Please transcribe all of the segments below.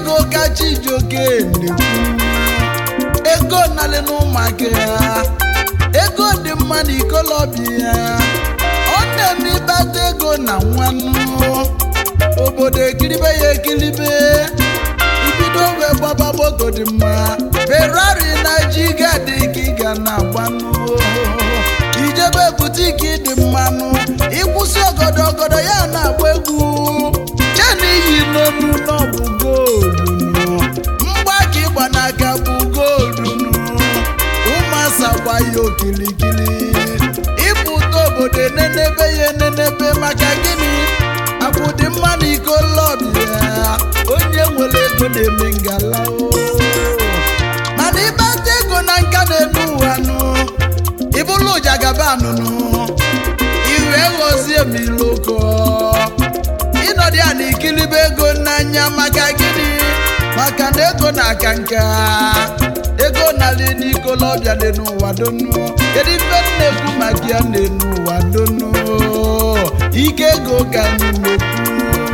ego ka chijioke na-ekwu ego nalị n'ụmụaka ya ego dị mma na ikolobịa ya ọ na-eme ịkpata ego na nwannu obodo ekiribe ya ekiribe ibido wee gbaba moto dị mma ferrari na jiga dị ka ị ga na-agbanụ ijebe butiki dị mmanụ ịkwụsị ọgọdọ ọgọdọ ya na-agba egwu chena iyi n'onu n'ọbụ goolunu mgbaka ịgba n'aka bụ goolunu ụmụasa gba ya okilikili ịpụta obodo enenebe ya enenebe maka gịnị akwụdị mma na iko lọbịa onye nwere ego na-eme ngala o mana ịkpata ego na nka na-enu ụwa nụ ịbụlụ ụjagabanụnụ iwe ghọzie m iloko ịnọdụ ya na ikilibe ego n'anya maka gịnị maka na ego na-aka nka ego nalị n'ikolobịa dị n'ụwa donu kedu ife m na-ekwu maka ya na-enu ụwa donu ike ego ka anyị na-ekwu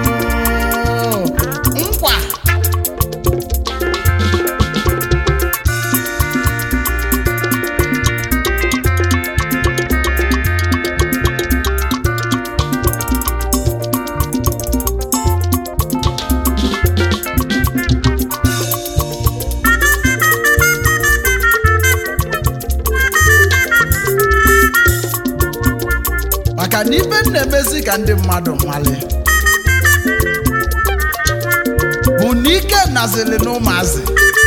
nkwa maka na ibe m na-emezi ka ndị mmadụ nwale bụ na ike nazili na ụmụazị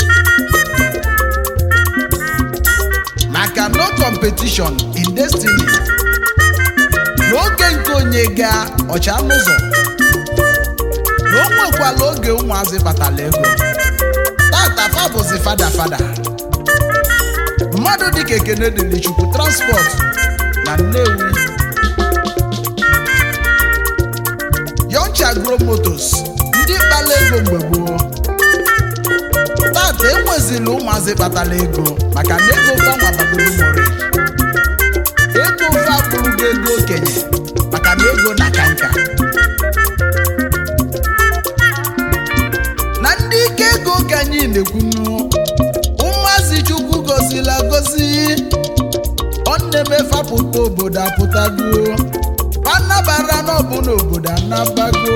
maka no competition in destiny n'oge nke onye ga ọcha n'ụzọ na o nwekwala oge ụmụazị batala ego tata fa bụzi fada fada mmadụ dịka ekene dịrị chukwu transport na nnewi Yoncha Agro Motors ndị kpala ego mgbe gboo tata enwezila ụmụazị kpatara ego maka na ego fanwa bagoro mori ego ofe abụrụgo ego okenye maka na ego na ka nka na ndị ike ego ka anyị na-ekwunu ụmụazị chukwu gozila gozi ọ na-eme fapụta obodo apụtago anabara n'ọbụ n'obodo anabago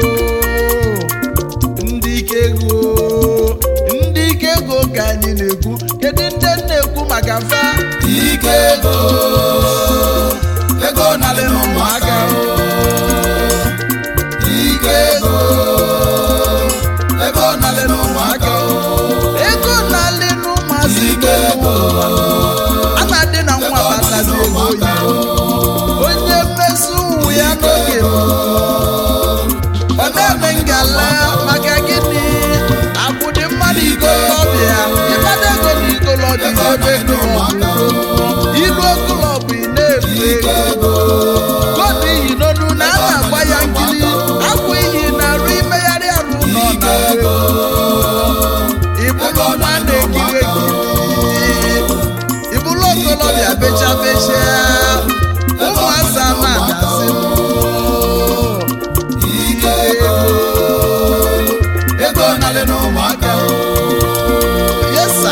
ndị ike ego ndị ike ego ka anyị na-ekwu kedu ndị na-ekwu maka fa ike ego ego nalị n'ụmụaka o. ike ego ego nalị n'ụmụaka o. ego na-alị n'ụmụazị ike ego a na-adị na nwa batazi ego oyibo onye mmeso ụmụ ya n'oge ọ na-eme ngala maka gịnị akwụdị mmadụ ikolobịa ịbada ego na ikolobịa ebe klọbụ ilu okolobụ ị na-efu ike ego ego koodu iyi n'onu na a na-agba ya nkiri akwụ iyi na-arụ imegharị arụ nọ na ego ịbụrụ nwa na-ekiri ekiri ịbụrụ okolobịa becha becha ụmụasa ma dazi ike ego ego nalị n'ụmụaka o. yesa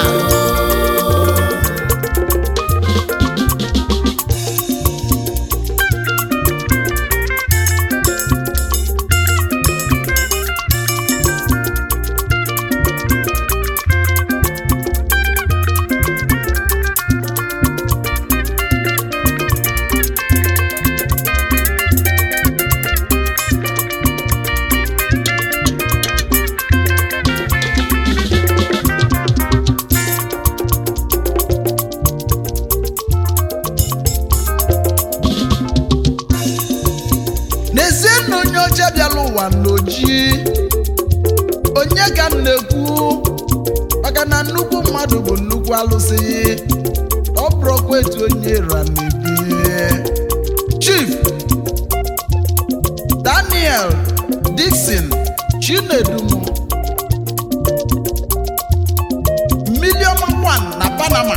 n'ezie na onye ọcha bịara ụwa n'oji onye ka m na-ekwu maka na nnukwu mmadụ bụ nnukwu alụsị ọ bụrụkwa etu onye ra na-ebi chief daniel dixon chinedumo miliọma 1 na panama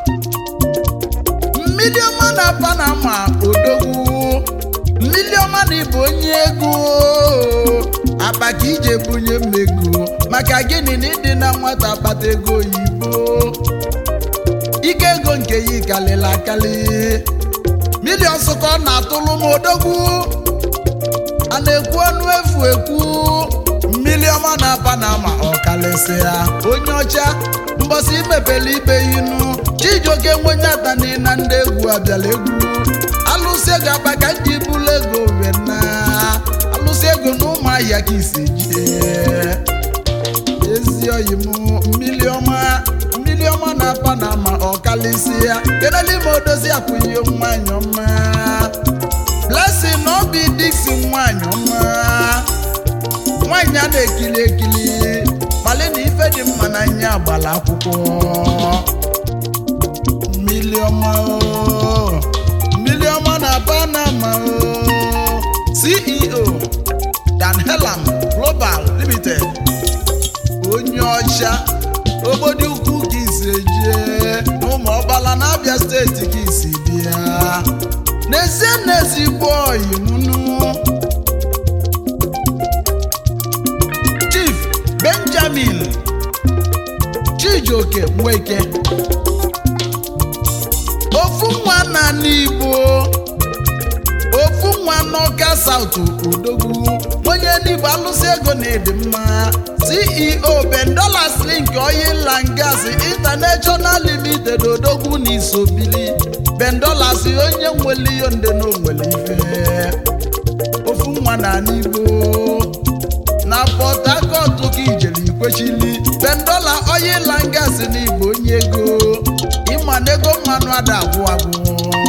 miliọma na panama odogwu miliọma na ịbụ onye ego akpa ka ije bunye mmego maka maka gịnị na ịdị na nwata kpata ego oyibo ike ego nke ya kalịla akali milion ka ọ na-atụlụ m odogwu a na-ekwu ọnụ efu ekwu mmiri ọma na panama ọkalịsịa onye ọcha mbọsị imepele ibe inu chijioke nwenyatani na ndị egwu abịala egwu alụsị ego akpa ka ndị bulu ego wena alụsị ego na ụmụahịa ka isi jide ezi oyi m mmiri ọma mmiri ọma na panama ọkalịsịa kenelime odozi akwụghị nwanyị ọma blessing na obi diksi nwanyị ọma nwanyị a na-ekili ekili kpali na ife dị mma n'anya agbala akwụkwọ mmiri ọma o, mmiri ọma na panama o. ceo dan helam global limited onye ọcha obodo ukwu ka isi ejie n'ụmụ ọgbala na abịa steeti ka isi bịa n'ezie n'ezigbo oyi mụnụ chief benjamin chijioke nweke ofu nwa na n'igbo ofu nwa n'ọka saut odogwu onye n'igbo alụsị ego na ịdị mma ceo bendolas link oil and gas international limited odogwu na isobili bendolas onye nwere ihe nde na onwere ife ofu nwa na n'igbo na port harcourt ka ijere ikwechili bendola oil and gas n'igbo onye ego ịma na ego mmanụ ada agwụ agwụ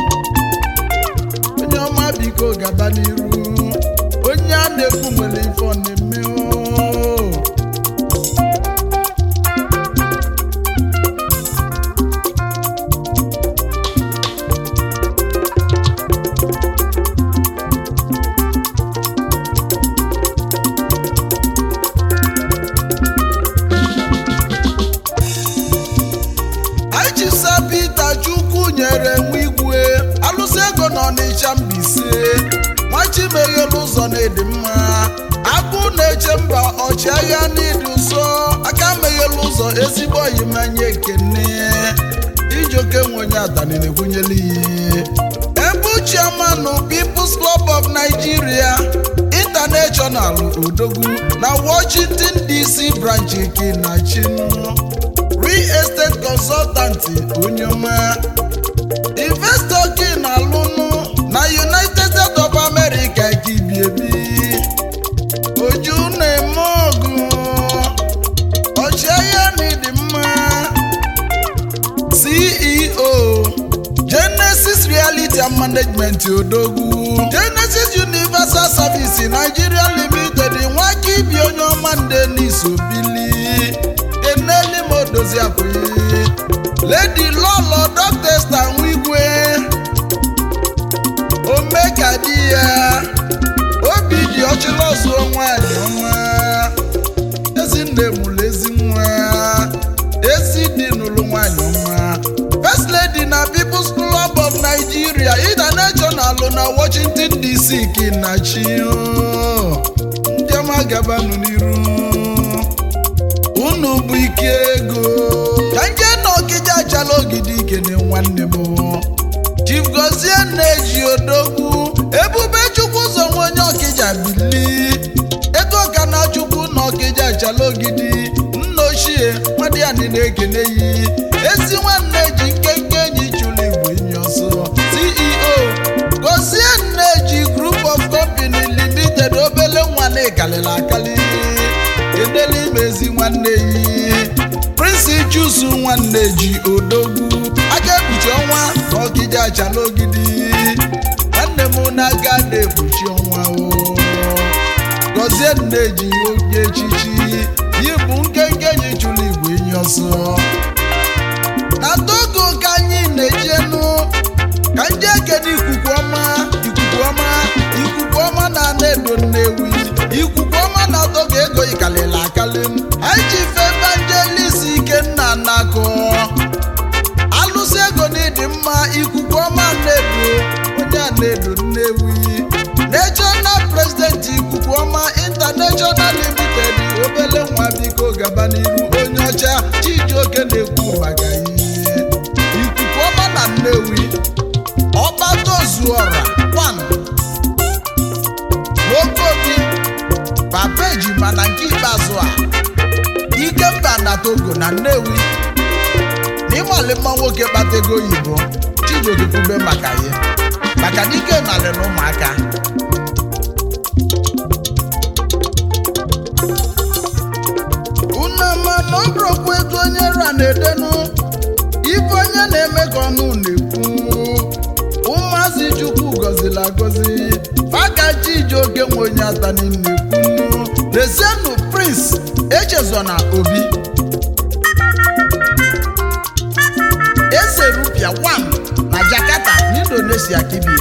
onye ọma biko gaba n'iru onye a na-ekwu nwere ife ọ na-eme oo. Achịsa Pita Chukwu nyere nwa igwe alụsị ego n'Ọnịcha Mbaise nwachimeghelu ụzọ na-edi mma agụ na-eche mba ọchịagha n'ịdị ụsọ aka meghelu ụzọ ezigbo oyimanya ekene ijoke nwenye adani na-egwunyela ihe ebu chairman People's Club of Nigeria International Odogwu na Washington DC branch Kinachinu real estate consultant onye ọma investor gị na-alụnụ na united states of america ka ibiebi oju na-eme ọgụ ọchịagha na ịdị mma ceo genesis reality and management odogwu genesis universal service nigeria limited nwaka ibi onye ọma nde n'isobili eneli m odozi abụghị lady lọlọ dọkịta nwigwe omeka di ya obi dị ọchịlọsụ nwanyị ọma ezinne mụrụ ezi nwa ezi dị n'ụlọ nwanyị ọma first lady na people's club of nigeria international na washington dc kinachi ndị ọma gabanụ n'iru unu bụ ike ego ka nje na ọkịja achala ogidi ikene nwanne m chief gozie na-eji odogwu ebube chukwu ụzọ nwe onye ọkịja bili ego ka na chukwu na ọkịja achala ogidi nna ochie nwadịani na-ekene yi ezi nwanne ji nkenke enyi chụrụ igbo enyi ọsọ ceo gozie na-eji group of company limited obele nwa na-ekalịla akali edela imezi nwanne yi prince jusu nwanne ji odogwu aka ekpuchi ọnwa na ọgide achala ogidi nwanne m na-aga na-ekpuchi ọnwa o gọzie nne ji onye echichi yi bụ nkenke enyi chụrụ igwe enyi ọsọ na togo ka anyị na-ejenu ka ndị ekene ikuku ọma ikuku ọma ikuku ọma na ana-edo nnewi ikuku ọma na togo ego ikalịla akali m anyị ji fe evangelist ikenna nakọ alụsị ego na ịdị mma ikuku ọma na-edo onye a na-edo nnewi national president ikuku ọma international limited obele nwa biko gaba ọra wan okobi papa ejima na nke ikpeazụ a ikemba na togo na nnewi n'ịmali mma nwoke kpata ego oyibo chijioke kwube maka ya maka na ike nalị na ụmụaka unama na ọ bụrụkwa ego onye ra na-edenu ife onye na-eme ka ọnụ na-ekwu ụmụazị chukwu gọziri agọzi fakachi ji oke nwe onye atani na-ekwu lezienụ prince echezona obi eze rupia 1 na jakarta n'indonesia kibi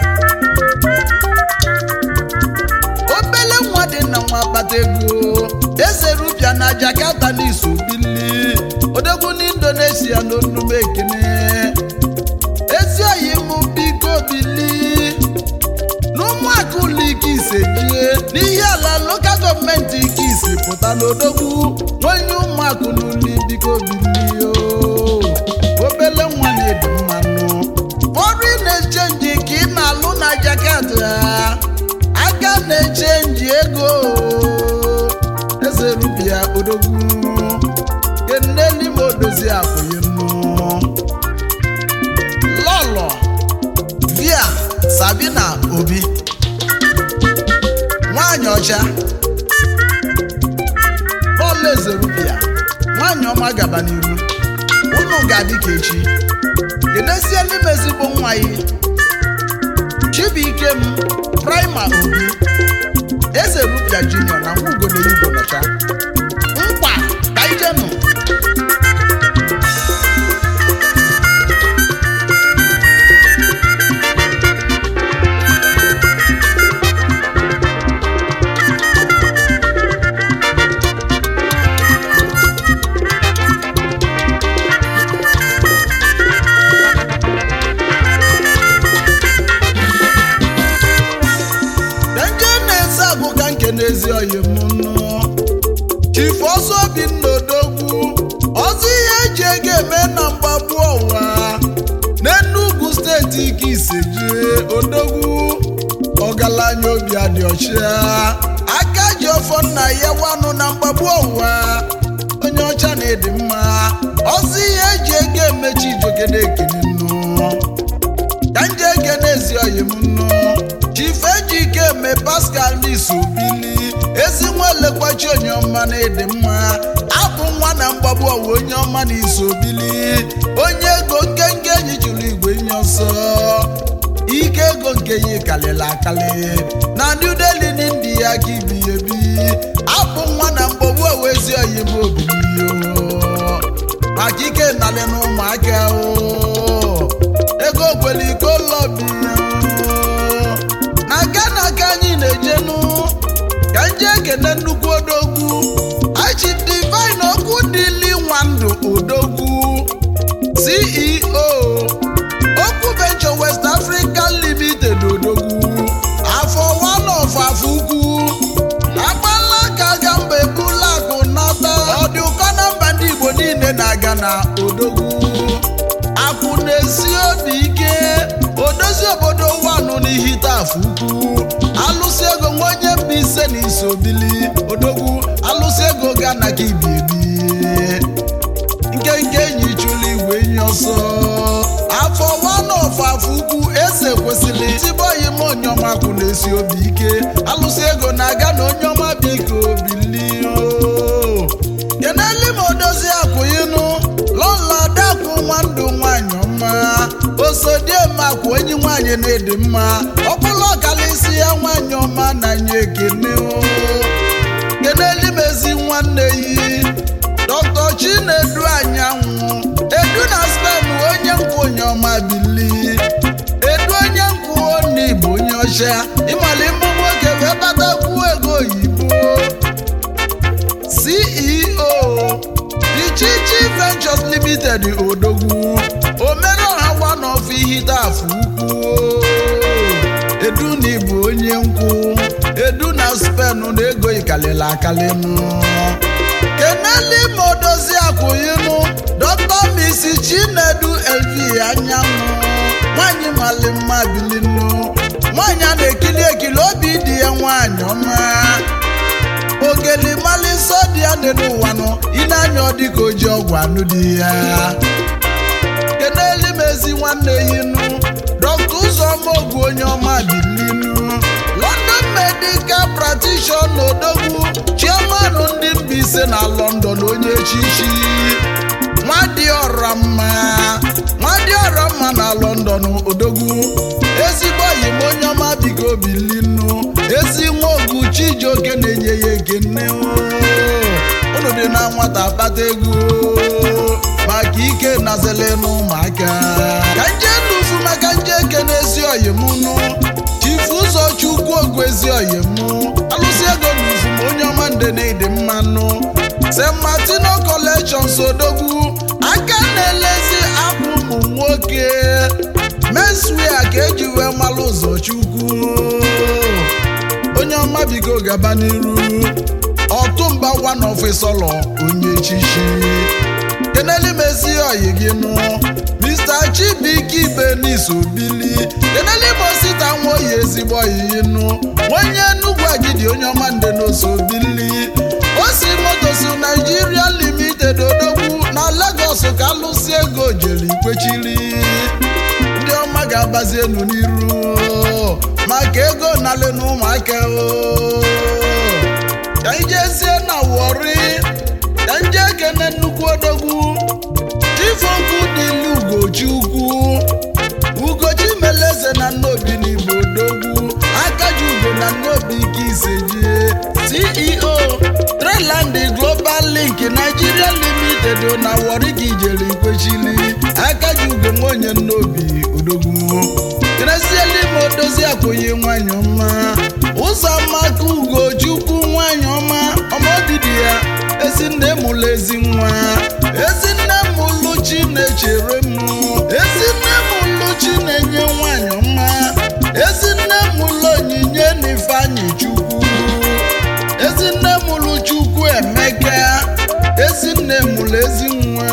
obele nwa dị na nwa akpata ego eze rupia na jakarta n'iso bili odogwu n'indonesia n'onume ekene ezi oyi mụ biko bili n'ụmụaka ụlọ ike ise jie n'ihe ala lokal gọọmenti ike isi pụta n'odogwu nwanye ụmụaka n'ụlọ biko bili o obele nwa na-edu mmanụ foreign exchange ka ị na-alụ na jakarta aka na-echenji ego eze rubia odogwu keneli ma odozi akwụghị nnu lọlọ via sabina obi nwanyị ọcha bọọlụ eze rubia nwanyị ọma gaba n'iru unu ga-adị ka echi kenesie n'ime ezigbo nwa ya chibuikem prima obi eze rupia junior na nwa ugode igbo nọcha nkwa ka ijenụ denje na-eze agụ ka nke n'ezi oyi m nụ chief ọsọ bi n'odogwu ọzọ ihe eji ego eme na mgbagbu ọwa n'enugwu steeti ike isejie odogwu ọgaranya obi adị ọcha aka ji ọfọ nna ya wanụ na mgbagbu ọwa onye ọcha na-edi mma ọzọ ihe eji ego emechi ijogede ekene nnụ ka nje ege n'ezi oyi m nnu chief ejike eme pascal n'isobili ezi nwa elekwachi onye ọma na ịdị mma abụ nwa na mgbagbu ọwa onye ọma na isobili onye ego nkenke enyi chụrụ igwe nye ọsọ ike ego nke ya kalịrị akali na new delhi n'india ka ibi ebi abụ nwa na mgbagbu ọwa ezi oyi m obiliyo maka ike nalị na ụmụaka o ego kwere iko lọbi na ghana ka anyị na-ejenu ka nje ekene nnukwu odogwu achi divine okwu dịli nwandụ odogwu ceo okwu venture west africa limited odogwu afọ one of afọ ukwu agbala ka ga mba ebula akụ nata ọ dị ụkọ na mba ndị igbo niile na-aga na odogwu akwụ na-esi obi ike odozi obodo wanụ n'ihite afọ ukwu alụsị ego nwa onye mba ise na isobili odogwu alụsị ego ga na ka ibi ebi nkenke enyi chụlụ igwe enyi ọsọ afọ wanọf afọ ukwu eze kwesịrị tiboyi m onyeọma kwụ na-esi obi ike alụsị ego na-aga na onyeọma biko bilio keneli ma odozi akwụyinụ lọla dakwụ nwandụ nwanyị ọma osodiemakwa onye nwanyị na-edi mma ọkpụlụ ọkalịsi ya nwanyị ọma na nye ekene o keneli m ezi nwanne yi dr chinedu anyanwụ edu na stem onye nkwụ onye ọma bili edu onye nkwụ oni bụ onye ọcha ịmali mbụ nwoke wee batakwu ego oyibo ceo Ichichi Ventures Limited odogwu omereọha one of ihidafụ ukwu edu na ịbụ onye nkwụ edu na spen na ego ikalịla akalịnụ keneli ma odozi akwụyinụ dọkta misi chinedu lv anyanwụ nwanyị nwaanyị mali mma bilinu nwaanyị a na-ekili ekili obi dị ya nwaanyị ọma ogeli mali nsọ dị ya dị n'ụwa nọ ịna-anya ọ dịka oji ọgwụ anụ dị ya keneli m ezi nwanne yinu dọkta ụzọma ogwu onye ọma bilinu london medical practitioner odogwu chairman ndị Mbaise na london onye echichi nwadịọra mma nwadịọra mma na london odogwu ezigbo oyi m onye ọma biko bilinu ezi nwa ogu chijioke na-enye ya ekene unu dị na nwata kpata ego maka ike nazele n'ụmụaka ka nje nufu maka nje ekene ezi oyi m nụ chifu ụzọ chukwu ogwu ezi oyi m alụsị ego nufu m onye ọma nde na ịdị mmanụ st martino collection sodogwu aka na-elezi akwa ụmụ nwoke meswia ka eji wee malụ ụzọ chukwu onye ọma bigo gaba n'iru ọtụmba one of sọlọ onye chichi keneli mezi oyi gị nụ mr chibike ibenis obili keneli mosita nwa oyi ezigbo oyiyi nụ onye enugwu agidi onye ọma nde n'oso obili osi motosu naijiria limited odogwu na lagos ka alụsi ego jere ikwechiri ndị ọma ga-agbazi enu n'iru maka ego nalị na ụmụaka o ka anyị jezie na wọri ka nje ekene nnukwu odogwu chifokwu dịlu ugochi ukwu ugochi meleze na nnobi n'igbo odogwu akaji ugo na nnobi ike isejie ceo treland global link nigeria limited na wọri ka ijere ikwechili akaji ugo nwaonye nnobi odogwu krezielime odozi akwụghị nwanyị ọma ụzọ maka ugochukwu nwanyị ọma ọmọdidi ya ezinne mụlụ ezi nwa ezinne mụlụ chi na-echere m ezinne mụlụ chi na-enye nwanyị ọma ezinne mụlụ onyinye na ifeanyị chukwu ezinne mụlụ chukwu emeka ezinne mụlụ ezi nwa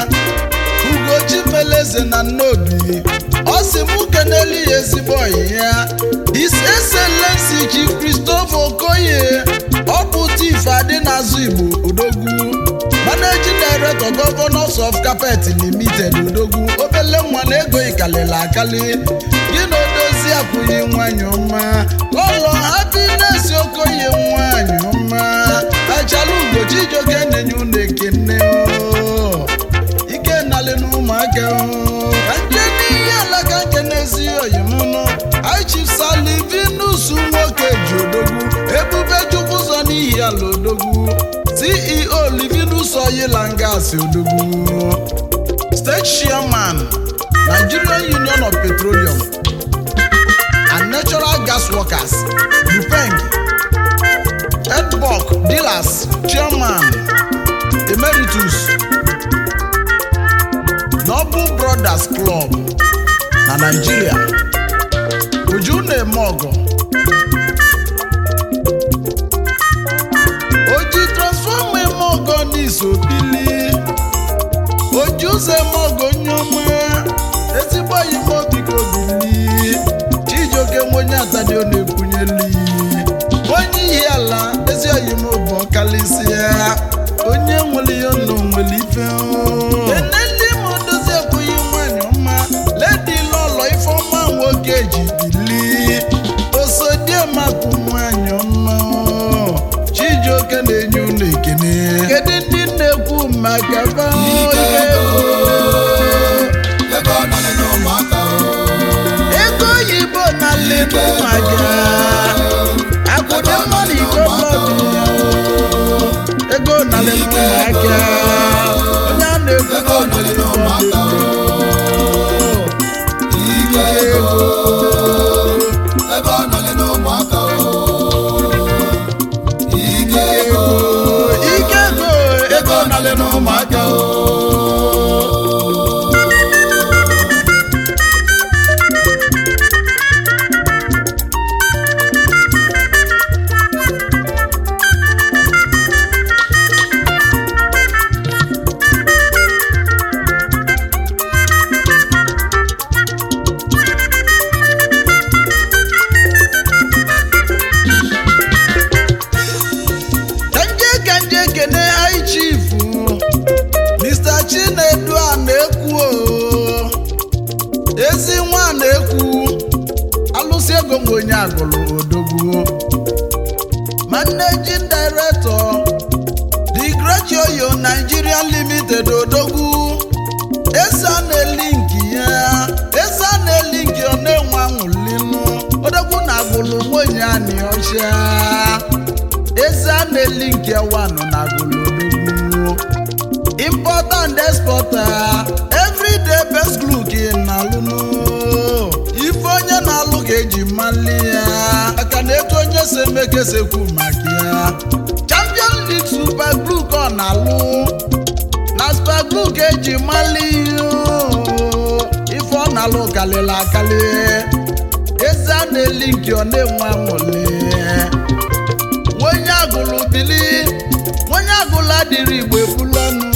ugochi meleze na nnobi ọ sị mụ keneli ya ezigbo ọyị ya his excellency chief christopher okoye ọ bụ tif adị n'azụ igbo odogwu managing director governors of carpet limited odogwu obele nwa na ego ikalili akali gị na odozi akwụghị nwanyị ọma lọlọ happiness okoye nwanyị ọma achala ugochi ijoke na-enye unu ekene o ike nalị n'ụmụaka o ka nje n'ihe alaka nke n'ezi oyi m nụ aichifsalivinus nwoke ji odogwu ebube chukwu ụzọ n'ihi ala odogwu ceo livinus oyilangas odogwu state chairman nigerian union of petroleum and natural gas workers upeng edbok dealers chairman emeritus Noble Brothers Club na Nigeria Uju na-eme ọgọ oji transfọma eme ọgọ n'iso bili oji ụzọ eme ọgọ nyoma ezigbo oyimo biko bili Chijioke nwenye atadi ọ na-ekwunyeli onye ihi ala ezi oyimo bụ ọkalịsịa onye nwere ya nọ nwere ife eneli m dozi ekwughị nwanyị ọma ledi lọlọ ifeọma nwoke ji bili osodiemakụ nwanyị ọma Chijioke na-enye ụlọ ekene kedu ndị na-ekwu maka ba onye ego ego nọlị n'ụmụaka o ego oyibo na lebu maja akwụdo mmadụ iko mmadụ ego na lebu maja onye a na-ekwu ego nọlị n'ụmụaka o ike ego ego nọlị n'ụmụaka o ike ego ike ego ego na lebu n'ụmụaka o onye agụrụ odogwu managing director the great yoyo nigeria limited odogwu esa na-elinki ya esa na-elinki ọ na-enwe anwụlinu odogwu na agụlụ nwunye anị ọcha esa na-elinki ewanụ na agụlụ odogwu importer and exporter everyday best look na alụnụ ife onye na-alụ ga-eji mali ya maka na etu onye si eme ka esekwu maka ya champion league super glue ka ọ na-alụ na super glue ka eji mali ya ife ọ na-alụ kalịla akali eze a na-eli nke ọ na-enwe anwụli onye agụlụ bili onye agụlụ adịrị igbo ebulanụ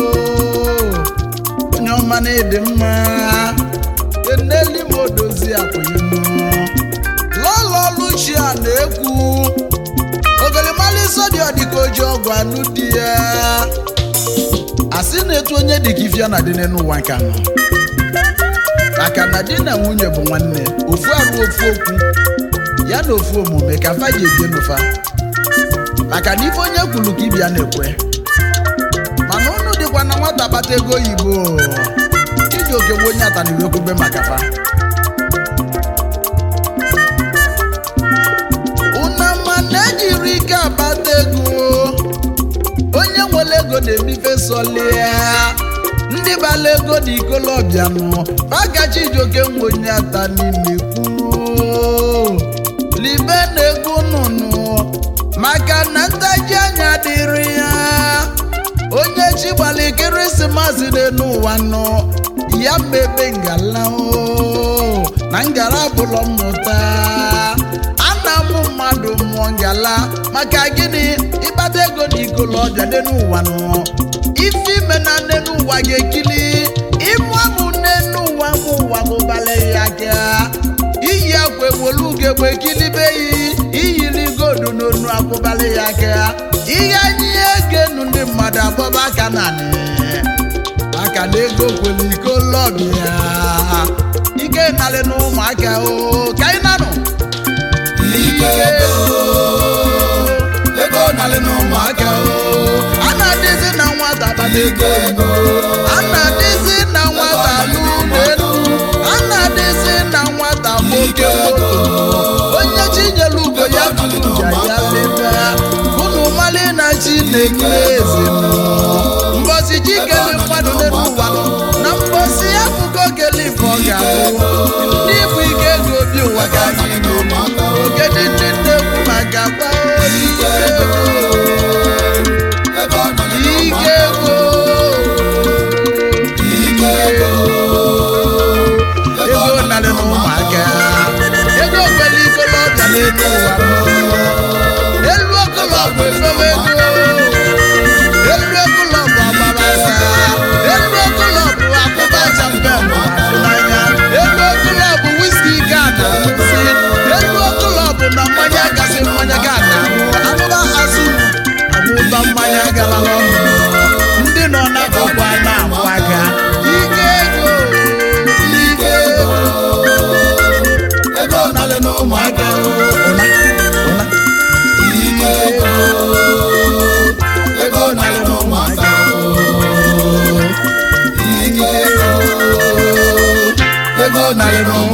onye ọma na ịdị mma eneli m odozi akwụghịmụ lọlọ luchia na-ekwu ogolimali sodi ọdịka oji ọgwụ anụ di ya asị na-etu onye dịka ifia na dị n'ụwa nka nọ maka na di na nwunye bụ nwanne ofu arụ ofu okwu ya na ofu omume ka fa ji ebie n'ụfa maka na ife onye kwuru ka ibia na-ekwe mana unu dịkwa na nwata kpata ego oyibo iji oke gbe onye ataniwekwube maka fa unama na-ejiri ike akpata ego onye nwere ego na-ebife solia ndị bala ego na ikolobịanụ fagachi ijoke nwe onye ata n'ime kwuo libe na ego nụnụ maka na ntaji anya dịrị ya onye chi gbara ekeresimesi n'elu ụwa nọ ya mebe ngala o na ngala bụlọ mmụta ana mụ mmadụ mụọ ngala maka gịnị ịkpata ego na ikolobịa n'elu ụwa nọ ife ime na n'elu ụwa ga-ekili ịmụ amụ n'elu ụwa mụ ụwa mụbala ya aka iyi akwa ewolu ugegbe kilibe yi iyiri godu n'onu akwụbala ya aka ihe anyị egenu ndị mmadụ agbaba aka naanị maka na ego kwere iko lọbịa ike narị na ụmụaka o ka anyị nanụ ike ego ego narị na ụmụaka o a na-adịzi na nwata kpata ego ike ego a na-adịzi na nwata n'ụlọ elu a na-adịzi na nwata nwoke moto onye chinyere ugo ya tụja ya lebe unu mali na chi na-ekele eze mbọsi chi kele mmadụ n'elu ụwa nọ, na mbọsi ya bụgo kele ife ọ ga-abụ ndị bụ ike ego obi ụwa ga narị na ụmụaka o ogede ndị na-ekwu maka gbaa ike ego ego narị na ike ụmụaka ego ike ego ego narị na ụmụaka ego kwere ikolobịa n'elu ụwa elu okolobụ efewe ego elu okolobụ agbabasa elu okolobụ akụba champem n'anya elu okolobụ wiski ga na nsị elu okolobụ na mmanya gasị mmanya ga na anụba azụ amụba mmanya gara ọnụ ndị nọ n'akụkụ a na-amụ aka ike ego ike ego ego narị na ụmụaka ụna ụna ike ego ego narị na ụmụaka ike ego ego narị na ụmụaka